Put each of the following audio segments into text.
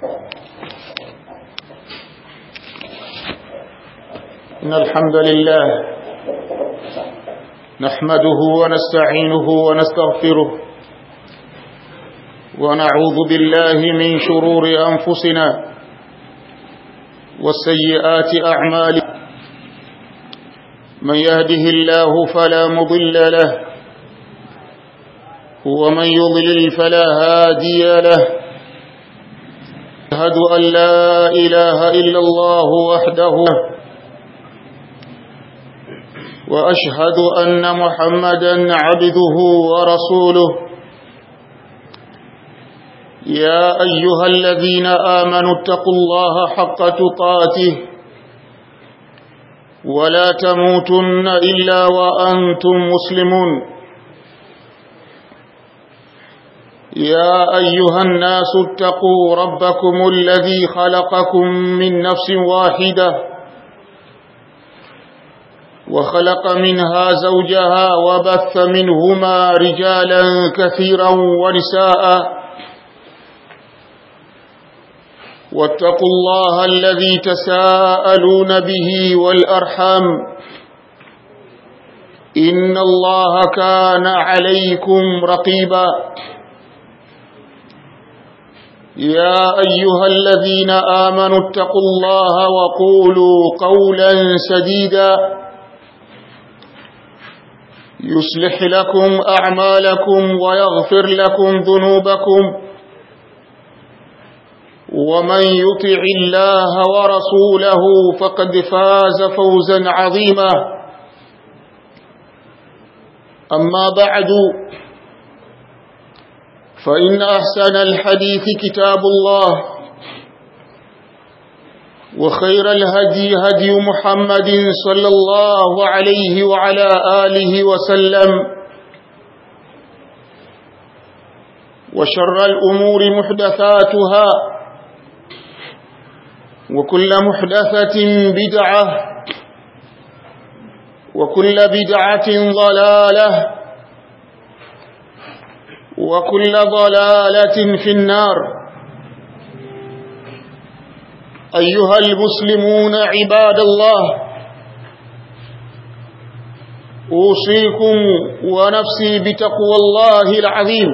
إن الحمد لله نحمده ونستعينه ونستغفره ونعوذ بالله من شرور أنفسنا والسيئات أعمالنا من يهده الله فلا مضل له ومن يضلل فلا هادي له أشهد أن لا إله إلا الله وحده وأشهد أن محمدا عبده ورسوله يا أيها الذين آمنوا اتقوا الله حق تقاته ولا تموتن إلا وأنتم مسلمون يا أيها الناس اتقوا ربكم الذي خلقكم من نفس واحدة وخلق منها زوجها وبث منهما رجالا كثيرا ونساء واتقوا الله الذي تساءلون به والأرحام إن الله كان عليكم رقيبا يا أيها الذين آمنوا اتقوا الله وقولوا قولا سديدا يصلح لكم أعمالكم ويغفر لكم ذنوبكم ومن يطع الله ورسوله فقد فاز فوزا عظيما أما بعد فإن أحسن الحديث كتاب الله وخير الهدي هدي محمد صلى الله عليه وعلى آله وسلم وشر الأمور محدثاتها وكل محدثة بدعة وكل بدعة ضلالة وكل ضلالة في النار أيها المسلمون عباد الله أوصيكم ونفسي بتقوى الله العظيم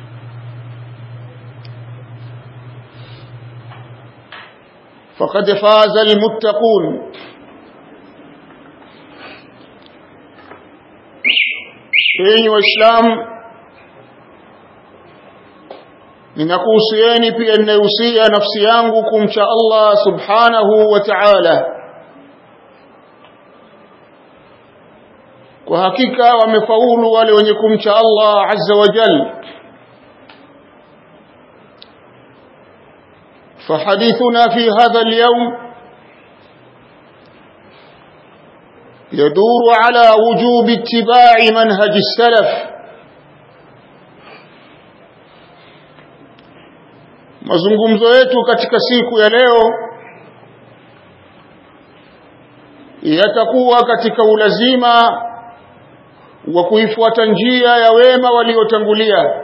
فقد فاز المتقون enyi waislamu ninakuhusieni pia ninahusia nafsi yangu kumcha Allah subhanahu wa ta'ala kwa hakika wamefaulu wale wenye kumcha Allah azza wa jalla فحديثنا في هذا اليوم يدور على وجوب اتباع منهج السلف mazungumzo yetu katika siku ya leo yatakuwa katika ulazima wa kuifuata njia ya wema waliotangulia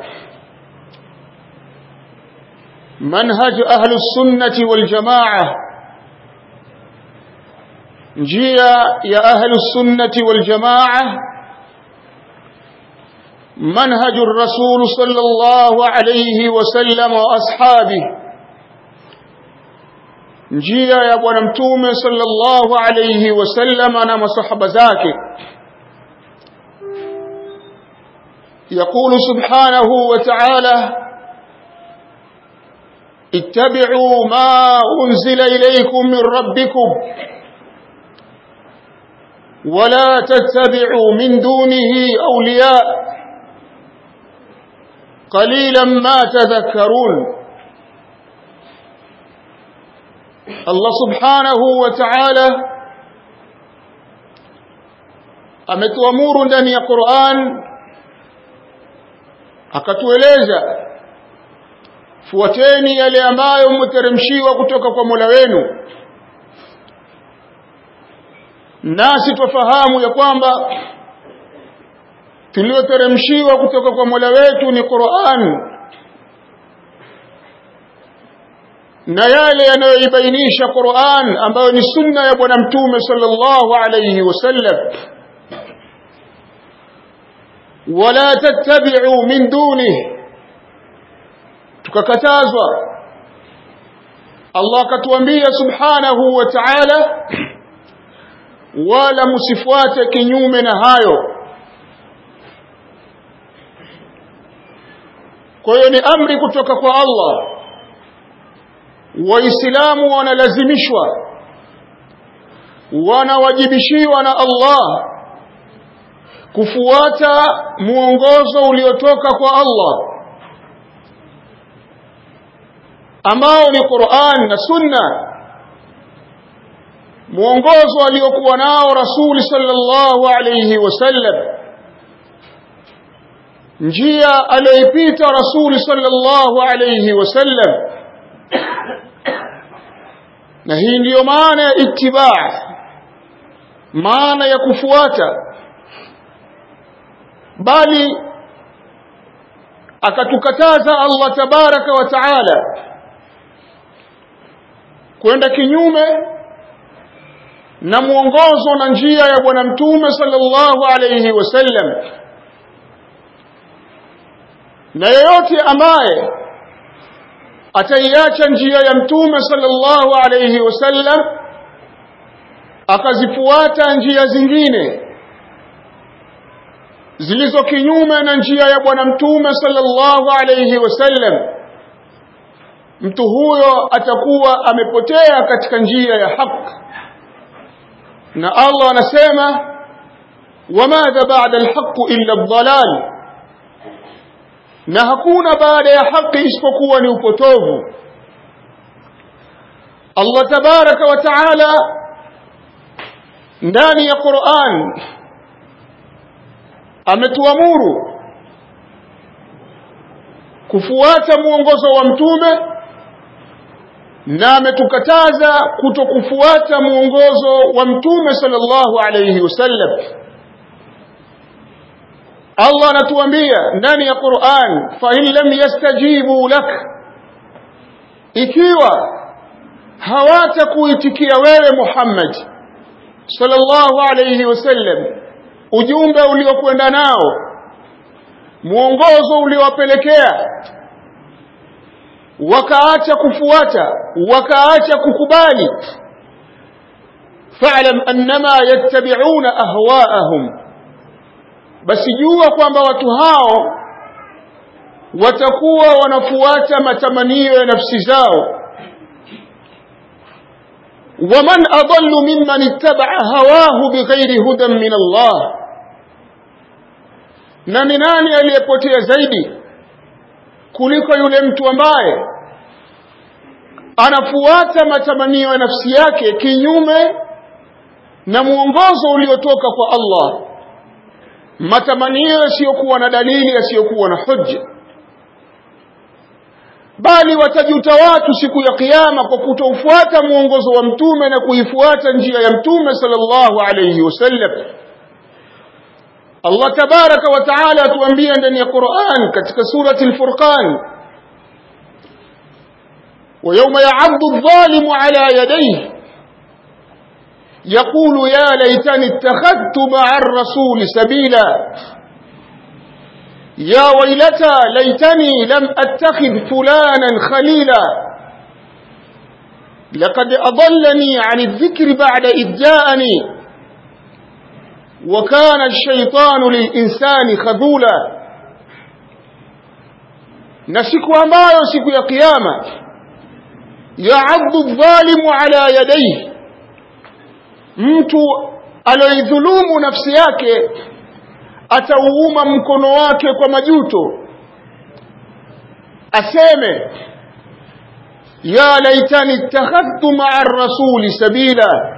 manhaj ahlu sunnati wal jamaa njia ya ahlu sunnati wal jamaa منهج الرسول صلى الله عليه وسلم واصحابه njia ya bwana mtume sallallahu alayhi wasallam na masahaba zake يقول سبحانه وتعالى اتبعوا ما انزل اليكم من ربكم ولا تتبعوا من دونه اولياء قليلا ما تذكرون الله سبحانه وتعالى ametuamuru ndani ya Qur'an akatueleza fuateni yale ambayo mteremshiwa kutoka kwa Mola wenu nasi twafahamu ya kwamba tulioteremshiwa kutoka kwa Mola wetu ni Qur'an na yale yanayoibainisha Qur'an ambayo ni sunna ya bwana mtume sallallahu alayhi wasallam wala tattabi'u min dunihi tukakatazwa Allah akatuambia subhanahu wa ta'ala wala msifuate kinyume na hayo kwa hiyo ni amri kutoka kwa Allah waislamu wanalazimishwa wanawajibishiwa na Allah kufuata muongozo uliotoka kwa Allah ambao ni Qur'an na Sunna muongozo aliokuwa nao Rasul sallallahu alayhi wasallam njia aliyoipita Rasul sallallahu alayhi wasallam na hii ndiyo maana ya itibaa maana ya kufuata bali akatukataza Allah tabaraka wa taala kwenda kinyume na mwongozo na njia ya bwana mtume sallallahu alayhi wasallam na yeyote ambaye ataiacha njia ya mtume sallallahu alayhi wasallam akazifuata njia zingine zilizo kinyume na njia ya bwana mtume sallallahu alayhi wasallam mtu huyo atakuwa amepotea katika njia ya haki na Allah anasema wamadha ba'da alhaq illa ad-dalal na hakuna baada ya haki isipokuwa ni upotovu Allah tabaraka wa taala ndani ya Qur'an ametuamuru kufuata mwongozo wa mtume na ametukataza kutokufuata mwongozo wa mtume sallallahu alayhi wasallam Allah anatuambia ndani ya Qur'an fa in lam yastajibu lak ikiwa hawatakuitikia wewe Muhammad sallallahu alayhi wasallam ujumbe uliokwenda nao mwongozo uliowapelekea wakaacha kufuata wakaacha kukubali fa'lam annama yattabi'una ahwa'ahum basi jua kwamba watu hao watakuwa wanafuata matamanio ya nafsi zao waman adallu mimman ittaba'a hawahu bighairi hudan min Allah na ni nani aliyepotea zaidi kuliko yule mtu ambaye anafuata matamanio ya nafsi yake kinyume na mwongozo uliotoka kwa Allah matamanio yasiyokuwa na dalili yasiyokuwa na hujja bali watajuta watu siku ya kiyama kwa kutoufuata mwongozo wa mtume na kuifuata njia ya mtume sallallahu alayhi wasallam Allah tabaraka wa taala atuambia ndani ya Qur'an katika surati al-Furqan ويوم يعض الظالم على يديه يقول يا ليتني اتخذت مع الرسول سبيلا يا ويلتى ليتني لم اتخذ فلانا خليلا لقد اضلني عن الذكر بعد اذ جاءني وكان الشيطان للإنسان خذولا na siku ambayo siku ya kiyama yaaddu dhalimu ala yadayhi mtu aloidhulumu nafsi yake atauuma mkono wake kwa majuto aseme ya laitani ittakhadhtu ma'a rasuli sabila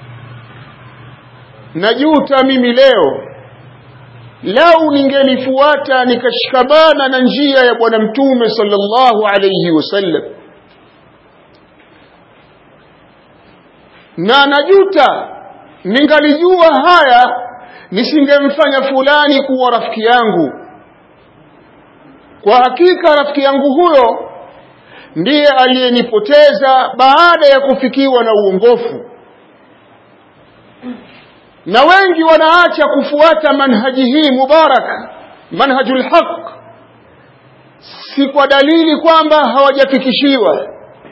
najuta mimi leo lau ningelifuata nikashikamana na njia ya bwana mtume sallallahu alayhi wasallam na najuta ningalijua haya nisingemfanya fulani kuwa rafiki yangu kwa hakika rafiki yangu huyo ndiye aliyenipoteza baada ya kufikiwa na uongofu na wengi wanaacha kufuata manhaji hii mubarak manhajul haq si kwa dalili kwamba hawajafikishiwa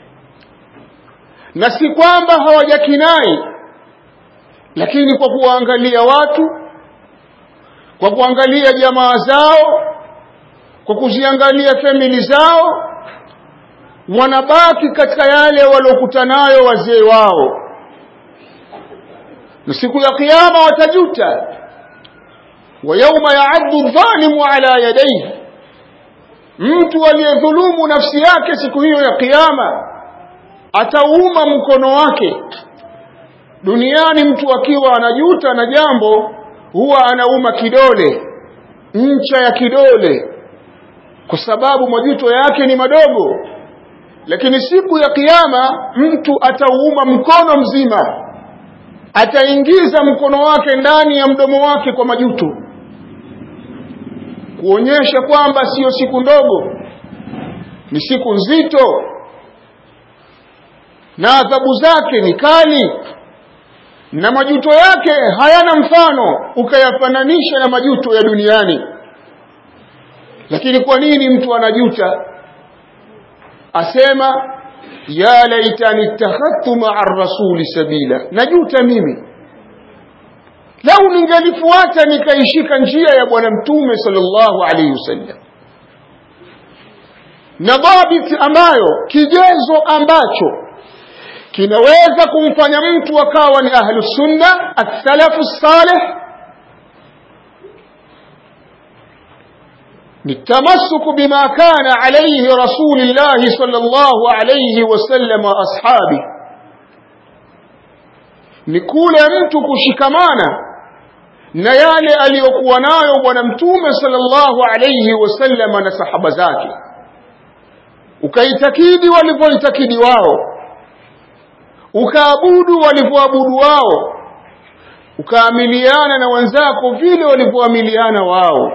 na si kwamba hawajakinai lakini kwa kuwaangalia watu kwa kuangalia jamaa zao kwa kuziangalia famili zao wanabaki katika yale waliokuta nayo wazee wao na siku ya kiyama watajuta wa yauma yaaddu dhalimu ala yadayhi mtu aliyedhulumu nafsi yake siku hiyo ya kiyama atauma mkono wake duniani mtu akiwa anajuta na jambo huwa anauma kidole ncha ya kidole kwa sababu majuto yake ni madogo lakini siku ya kiyama mtu atauuma mkono mzima ataingiza mkono wake ndani ya mdomo wake kwa majuto kuonyesha kwamba siyo siku ndogo ni siku nzito na adhabu zake ni kali na majuto yake hayana mfano ukayafananisha na majuto ya duniani lakini kwa nini mtu anajuta asema ya laitani ittakhadhtu ma'a rasuli sabila najuta mimi lau ningelifuata nikaishika njia ya bwana mtume sallallahu alaihi wasallam na dhabiti ambayo kigezo ambacho kinaweza kumfanya mtu akawa ni ahlu sunna athalafu salih بالتمسك بما كان عليه رسول الله صلى الله عليه وسلم وأصحابه نقول mtu kushikamana na yale aliyokuwa nayo bwana mtume sallallahu alayhi wasallam na sahaba zake ukaitakidi walivyoitakidi wao ukaabudu walivyoabudu wao ukaamiliana na wenzako vile walivyoamiliana wao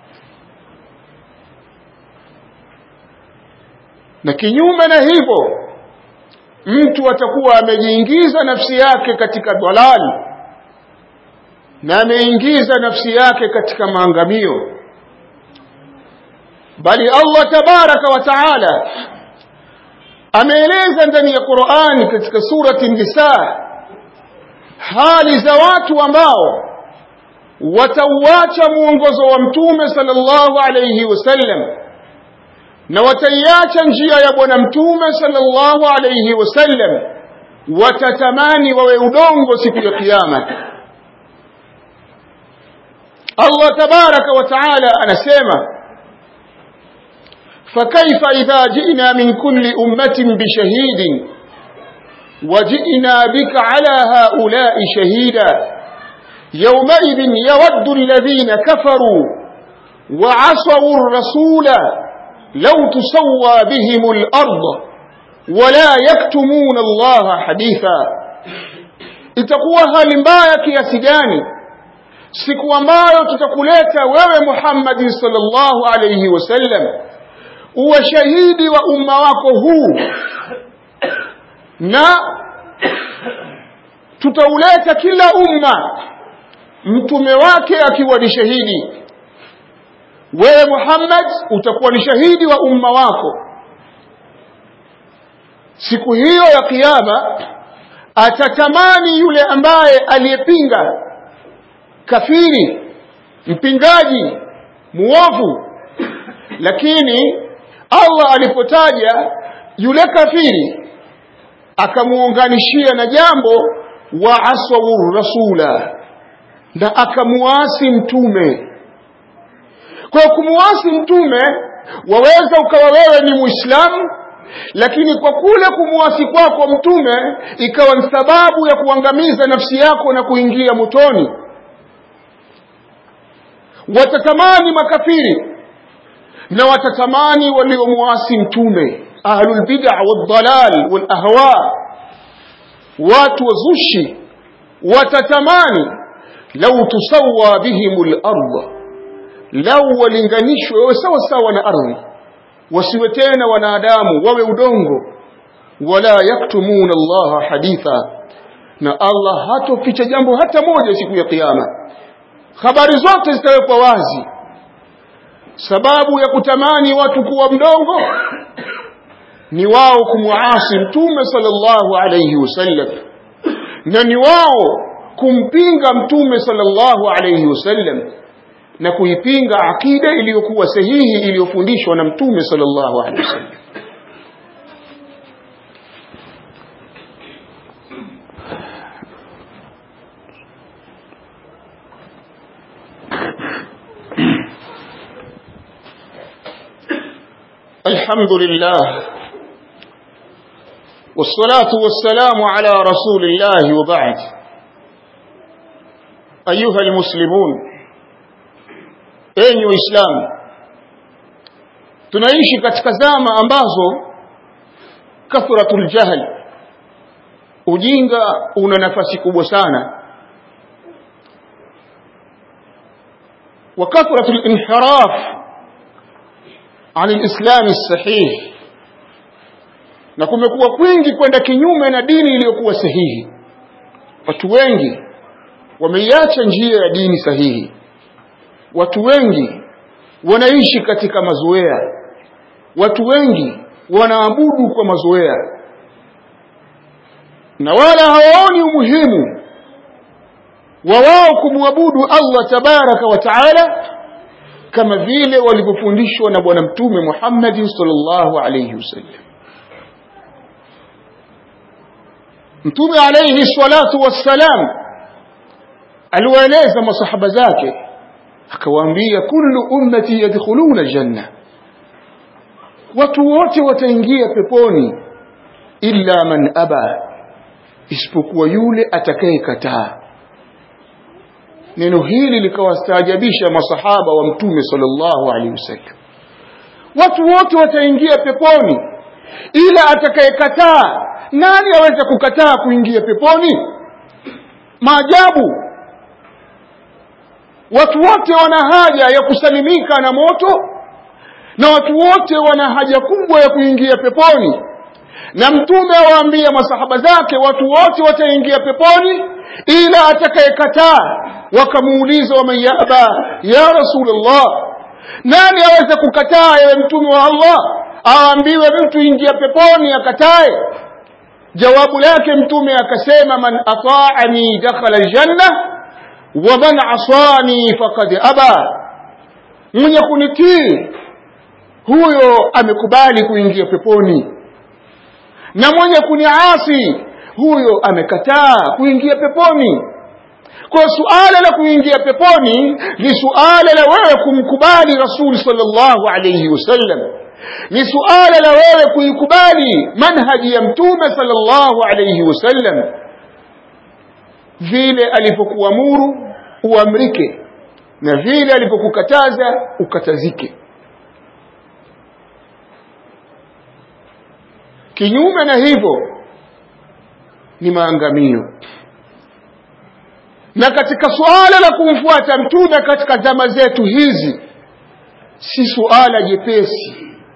na kinyume na hivyo mtu atakuwa amejiingiza nafsi yake katika dalali na ameingiza nafsi yake katika maangamio bali Allah tabaraka wa taala ameeleza ndani ya Qur'ani katika surati Nisa hali za watu ambao watauacha muongozo wa mtume sallallahu alayhi wasallam na wataiacha njia ya bwana mtume sallallahu alayhi wasallam watatamani wawe udongo siku ya kiyama Allah tabaraka wa taala anasema فكيف إذا جئنا من كل أمة بشهيد وجئنا بك على هؤلاء شهيدا يومئذ يود الذين كفروا وعصوا الرسول لو تسوى بهم الأرض ولا يكتمون الله حديثا itakuwa hali mbaya kiasi gani siku ambayo tutakuleta wewe Muhammad sallallahu alayhi wasallam uwe shahidi wa umma wako huu na tutauleta kila umma mtume wake akiwa ni shahidi wewe Muhammad utakuwa ni shahidi wa umma wako siku hiyo ya kiyama atatamani yule ambaye aliyepinga kafiri mpingaji muovu lakini Allah alipotaja yule kafiri akamuunganishia na jambo wa aswawu rasula na akamuasi mtume kwa kumuasi mtume waweza ukawa wewe ni muislamu lakini kwa kule kumuasi kwako mtume ikawa ni sababu ya kuangamiza nafsi yako na kuingia motoni watatamani makafiri na watatamani waliomuasi mtume ahlul bid'a wadhalal wal ahwa watu wazushi watatamani lau tusawa bihimul ardh lau walinganishwe wawe sawa sawa na ardhi wasiwe tena wanadamu wawe udongo wala yaktumuna Allah haditha na Allah hatoficha jambo hata moja siku ya kiyama habari zote zitawekwa wazi sababu ya kutamani watu kuwa mdongo ni wao kumwasi mtume sallallahu alayhi wasallam na ni wao kumpinga mtume sallallahu alayhi wasallam na kuipinga akida iliyokuwa sahihi iliyofundishwa na mtume sallallahu alayhi wasallam الحمد لله والصلاة والسلام على رسول الله وبعد أيها المسلمون أين إسلام tunaishi katika zama ambazo kathratul jahl ujinga una nafasi kubwa sana wa kathratul inhiraf عن الإسلام الصحيح na kumekuwa kwingi kwenda kinyume na dini iliyokuwa sahihi watu wengi wameiacha njia ya dini sahihi watu wengi wanaishi katika mazoea watu wengi wanaabudu kwa mazoea na wala hawaoni umuhimu wa wao kumwabudu Allah tabaraka wa taala kama vile walivyofundishwa na bwana mtume Muhammad sallallahu alayhi wasallam mtume alayhi salatu wassalam aliwaeleza masahaba zake akawaambia kullu ummati yadkhuluna aljanna watu wote wataingia peponi illa man aba isipokuwa yule atakayekataa neno hili likawastaajabisha masahaba wa mtume sallallahu alaihi wasallam watu wote wataingia peponi ila atakayekataa nani aweza kukataa kuingia peponi maajabu watu wote wana haja ya kusalimika na moto na watu wote wana haja kubwa ya kuingia peponi na mtume awaambia masahaba zake watu wote wataingia peponi ila atakayekataa wakamuuliza waman yaba ya rasulullah nani aweza kukataa ewe mtume wa allah aambiwe mtu ingia peponi akatae jawabu lake mtume akasema man ataani dakhala aljanna wa man asani faqad aba mwenye kunitii huyo amekubali kuingia peponi na mwenye kuniasi huyo amekataa kuingia peponi kwa suala la kuingia peponi ni suala la wewe kumkubali rasul sallallahu alayhi wasallam ni suala la wewe kuikubali manhaji ya mtume sallallahu alayhi wasallam vile alipokuamuru uamrike na vile alipokukataza ukatazike kinyume na hivyo ni maangamio na katika suala la kumfuata mtume katika zama zetu hizi si suala jepesi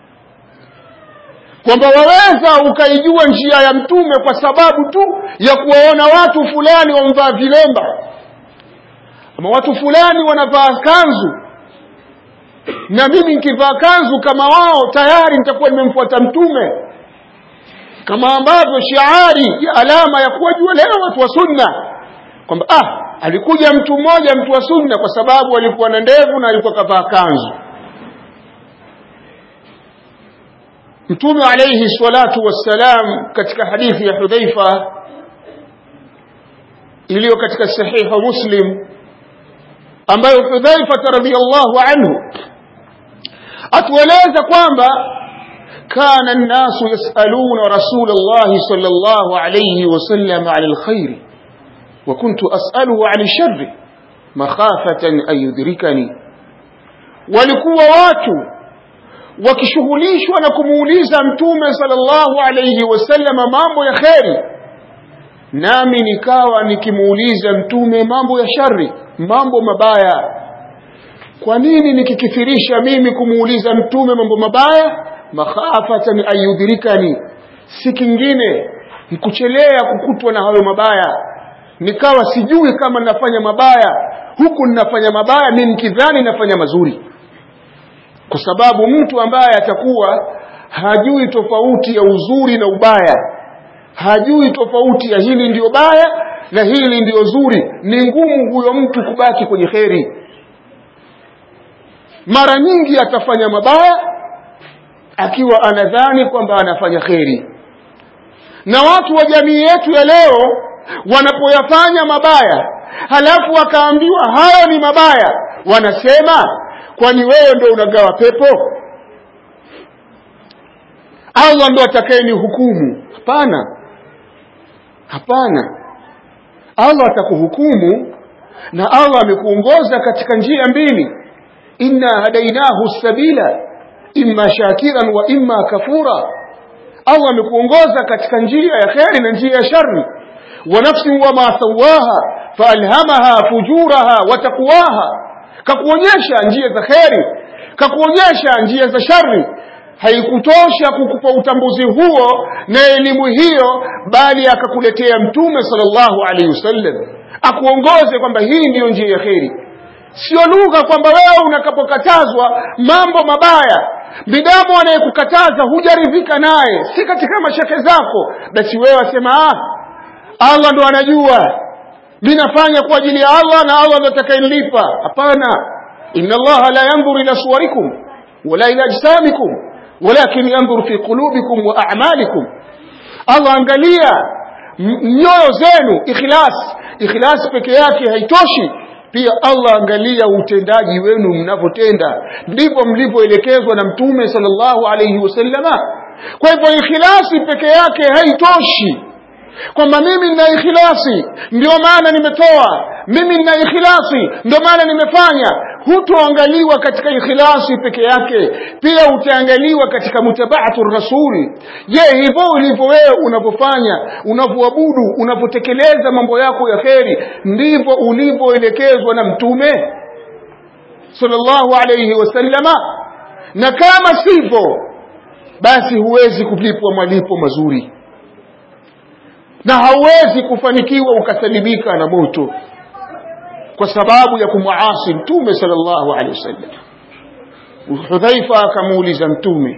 kwamba waweza ukaijua njia ya mtume kwa sababu tu ya kuwaona watu fulani wamvaa vilemba ama watu fulani wanavaa kanzu na mimi nikivaa kanzu kama wao tayari nitakuwa nimemfuata mtume kama ambavyo shiari ya alama ya kuwajua leo watu wa sunna kwamba ah alikuja mtu mmoja mtu wa sunna kwa sababu alikuwa na ndevu na alikuwa kavaa kanzu mtume alayhi salatu wassalam katika hadithi ya hudhaifa iliyo katika sahiha muslim ambayo hudhaifa radhiyallahu anhu atueleza kwamba كان الناس يسألون رسول الله صلى الله عليه وسلم عن الخير وكنت أسأله عن الشر مخافة أن يدركني walikuwa watu wakishughulishwa na kumuuliza mtume sallallahu alayhi wasallam mambo ya kheri nami nikawa nikimuuliza mtume mambo ya shari mambo mabaya kwa nini nikikithirisha mimi kumuuliza mtume mambo mabaya makhafatan an yudrikani si kingine nikuchelea kukutwa na hayo mabaya nikawa sijui kama nafanya mabaya huku ninafanya mabaya mimi nikidhani nafanya mazuri kwa sababu mtu ambaye atakuwa hajui tofauti ya uzuri na ubaya hajui tofauti ya hili ndiyo baya na hili ndiyo zuri ni ngumu huyo mtu kubaki kwenye kheri mara nyingi atafanya mabaya akiwa anadhani kwamba anafanya kheri na watu wa jamii yetu ya leo wanapoyafanya mabaya halafu wakaambiwa hayo ni mabaya wanasema kwani wewe ndo unagawa pepo allah ndo atakayeni hukumu hapana hapana allah atakuhukumu na allah amekuongoza katika njia mbili inna hadainahu sabila imma shakiran wa imma kafura allah amekuongoza katika njia ya kheri na njia ya shari wa nafsin wama sawaha faalhamaha fujuraha wa taqwaha kakuonyesha njia za kheri kakuonyesha njia za shari haikutosha kukupa utambuzi huo na elimu hiyo bali akakuletea mtume sallallahu alaihi wasallam akuongoze kwamba hii ndiyo njia ya kheri sio lugha kwamba wewe unakapokatazwa mambo mabaya bidamu anayekukataza hujaridhika naye si katika mashake zako basi wewe wasema ah allah ndo anajua mi nafanya kwa ajili ya allah na allah ndo atakayenilipa hapana inna allaha la yandhuru ila suwarikum wala ila ajsamikum walakin yandhuru fi qulubikum wa a'malikum allah angalia nyoyo zenu ikhlas ikhlas peke yake haitoshi pia allah angalia utendaji wenu mnavyotenda ndivyo mlivyoelekezwa na mtume sallallahu alayhi wasallama kwa hivyo ikhilasi peke yake haitoshi kwamba mimi nina ikhilasi ndio maana nimetoa mimi nina ikhilasi ndio maana nimefanya hutoangaliwa katika ikhilasi peke yake pia utaangaliwa katika mutabaatu rasuli je hivyo ulivyo wewe unavyofanya unavyoabudu unavyotekeleza mambo yako ya kheri ndivyo ulivyoelekezwa na mtume sallallahu alayhi wasallama na kama sivyo basi huwezi kulipwa malipo mazuri na hauwezi kufanikiwa ukasalimika na moto kwa sababu ya kumwasi mtume sallallahu alaihi wasallam hudhaifa akamuuliza mtume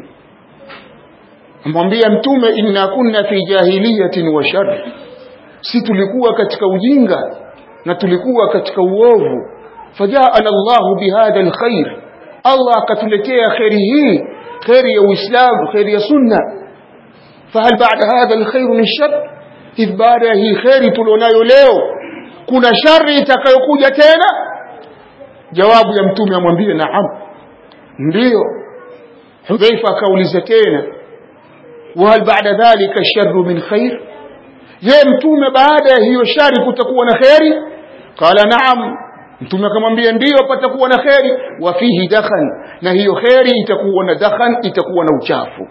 amwambia mtume inna kunna fi jahiliyatin wa shar si tulikuwa katika ujinga na tulikuwa katika uovu fajaana llahu bihadha alkhair allah akatuletea kheri hii kheri ya uislamu kheri ya sunna fahal bada hadha alkhairu min shar hivi baada ya hii kheri tulionayo leo kuna shari itakayokuja tena jawabu ya mtume amwambie naam ndiyo hudhaifa akauliza tena wahal baada dhalika sharru min khair je mtume baada ya hiyo shari kutakuwa na kheri qala naam mtume akamwambia ndiyo patakuwa na kheri wa fihi dakhan na hiyo kheri itakuwa na dakhan itakuwa na uchafu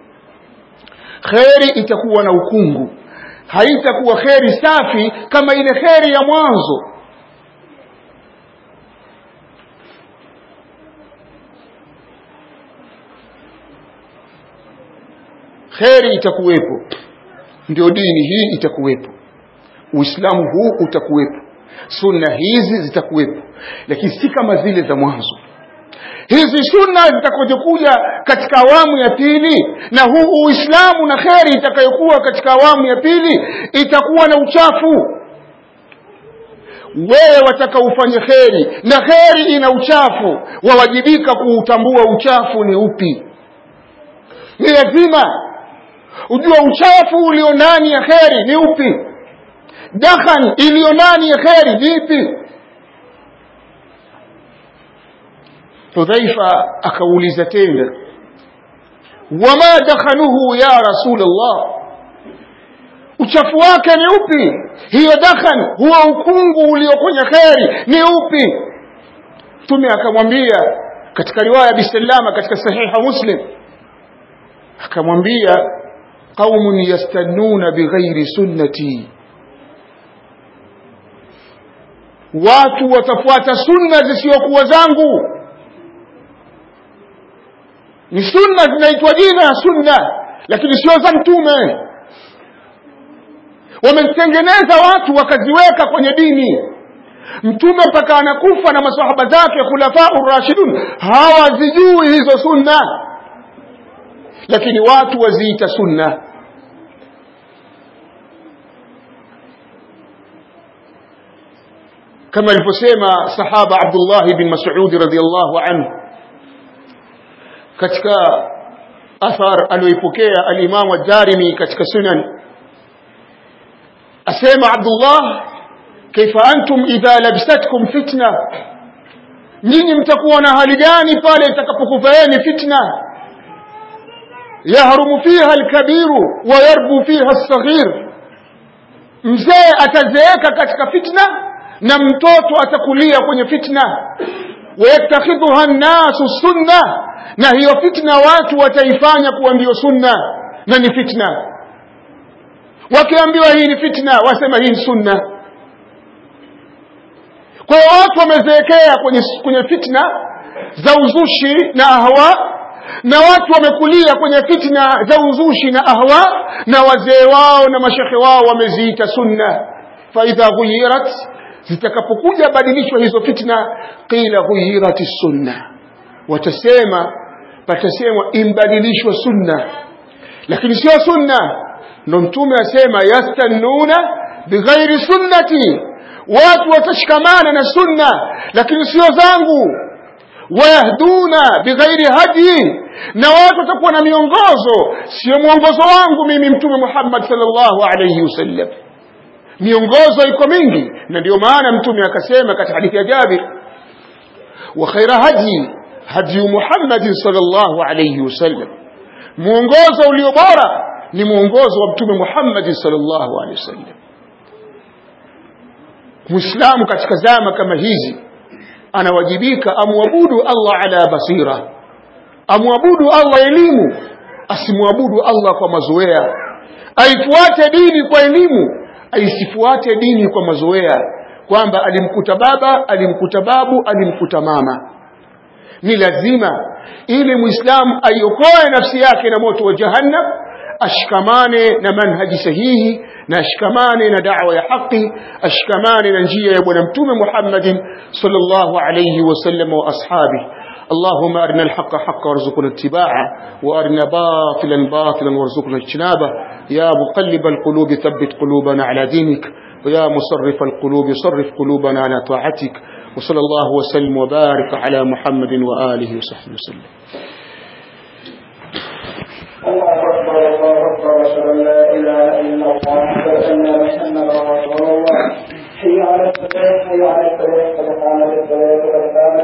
kheri itakuwa na ukungu haitakuwa kheri safi kama ile kheri ya mwanzo kheri itakuwepo ndio dini hii itakuwepo uislamu huu utakuwepo sunna hizi zitakuwepo lakini si kama zile za mwanzo hizi sunna zitakazokuja katika awamu ya pili na huu uislamu na kheri itakayokuwa katika awamu ya pili itakuwa na uchafu wewe wataka ufanye kheri na kheri ina uchafu wawajibika kuutambua uchafu ni upi ni lazima ujua uchafu ulio ndani ya kheri ni upi dakhan iliyo ndani ya kheri ni ipi hudhaifa akauliza tena wama dakhanuhu ya rasulllah uchafu wake ni upi hiyo dakhan huo ukungu ulio kwenye kheri ni upi mtume akamwambia katika riwaya bisalama katika sahiha muslim akamwambia qaumun yastannuna bighairi sunnati watu watafuata sunna zisizokuwa zangu ni sunna zinaitwa jina ya sunna lakini sio za mtume wamezitengeneza watu wakaziweka kwenye dini mtume mpaka anakufa na masahaba zake khulafau rashidun hawazijui hizo sunna lakini watu waziita sunna kama alivyosema sahaba Abdullah bin Mas'ud radhiyallahu anhu katika athar aliyoipokea al-Imam ad-Darimi katika sunan asema Abdullah kaifa antum idha labisatkum fitna nyinyi mtakuwa na hali gani pale itakapokufaeni fitna yahrumu fiha al-kabiru wa yarbu fiha as-saghir mzee atazeeka katika fitna na mtoto atakulia kwenye fitna wayattakhidhuha nnasu sunna na hiyo fitna watu wataifanya kuwa ndiyo sunna na ni fitna wakiambiwa hii ni fitna wasema hii ni sunna kwa hiyo watu wamezeekea kwenye, kwenye fitna za uzushi na ahwa na watu wamekulia kwenye fitna za uzushi na ahwa na wazee wao na mashekhe wao wameziita sunna faidha ghuyirat zitakapokuja badilishwa hizo fitna qila ghuyirat sunna watasema patasemwa imbadilishwa sunna lakini sio sunna ndo mtume asema yastannuna bighairi sunnati watu watashikamana na sunna lakini sio zangu wayahduna bighairi hadi na watu watakuwa na miongozo sio mwongozo wangu mimi mtume Muhammad sallallahu alayhi wasallam miongozo iko mingi na ndio maana mtume akasema katika hadithi ya Jabir wa khaira hadi hadi Muhammad sallallahu alayhi wasallam muongozo ulio bora ni muongozo wa mtume Muhammad sallallahu alayhi wasallam Muislamu katika zama kama hizi anawajibika amwabudu Allah ala basira amwabudu Allah elimu asimwabudu Allah kwa mazoea aifuate dini kwa elimu aisifuate dini kwa mazoea kwamba alimkuta baba alimkuta babu alimkuta mama ni lazima ili muislamu aiokoe nafsi yake na moto wa jahannam ashikamane na manhaji sahihi na ashikamane na da'wa ya haki ashikamane na njia ya bwana mtume Muhammadin sallallahu alayhi wasallam wa ashabi اللهم أرنا الحق حقا وارزقنا اتباعه وأرنا باطلا باطلا وارزقنا اجتنابه يا مقلب القلوب ثبت قلوبنا على دينك ويا مصرف القلوب صرف قلوبنا على طاعتك وصلى الله وسلم وبارك على محمد وآله وصحبه وسلم الله أكبر الله أكبر أشهد أن لا إله إلا الله وأن محمدا رسول الله حي على الصلاة حي على الصلاة قد قامت الصلاة قد قامت